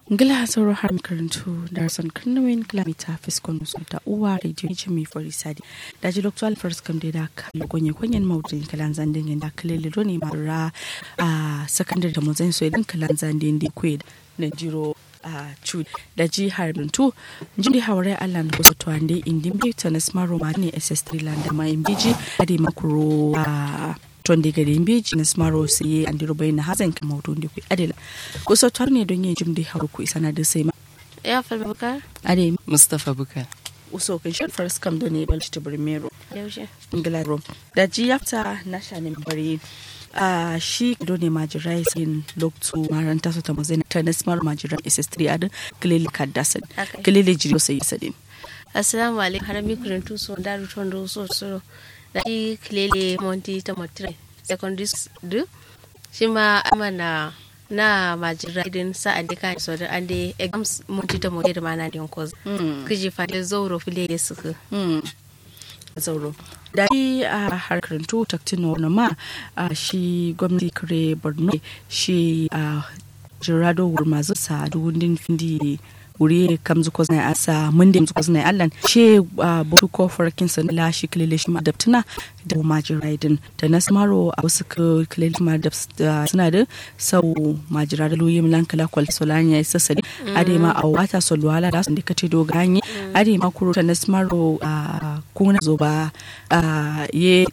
ngila sauro har makarantu da son karnawin kilomita fiskon su ta uwa radio ne mai fari sadi da ji dr alfred kam da ka gonye kwanyen maudurin kalan zandin yin da kalili ne mara a sakandare da muzai so idan kalan zandin da kwe na jiro a cud da ji harbintu jindi haure allah na kusa tuwande indin bai ta nasmaro ma ne ss3 land ma in biji a da makuro a tonde gade mbeji na smaro siye andiro bayna hazan kan mawdun de ku adela ko so tarne don yin jumdi haru ku isana da sai ma ya falma bukar ade Mustapha Bukar. uso kan shi first kam da ne balci ta burmero yaushe ingilaro da ji yafta na shanin bari a shi do ne majirai sin loktu maranta su ta mazai ta nasmar majirai ss3 adin kilili kaddasan Haka. kilili jiri sai sadin assalamu alaikum har mi kuren tu so daru tondo so so da shi kilele monti ta motire secondary du shi ma amana na majira idin sa ande kan so da ande exams monti ta motire ma na din koz kiji fa da zoro fili da suku zauro da shi a harkar to taktin wani ma a shi gwamnati kare borno shi a jirado masu sa duwundin findi wuri kam zuko zai asa mundi zuko zai allan she a butu ko farkin sa la shi kilele shi ma adaptuna da majin raidin da na samaro a wasu kilele ma da suna da sau majira da luyi milan kala kwal solani ya sassa ade ma a wata solwala da sun dikate do ganye ade ma kuro ta na samaro a kuna zo ba a ye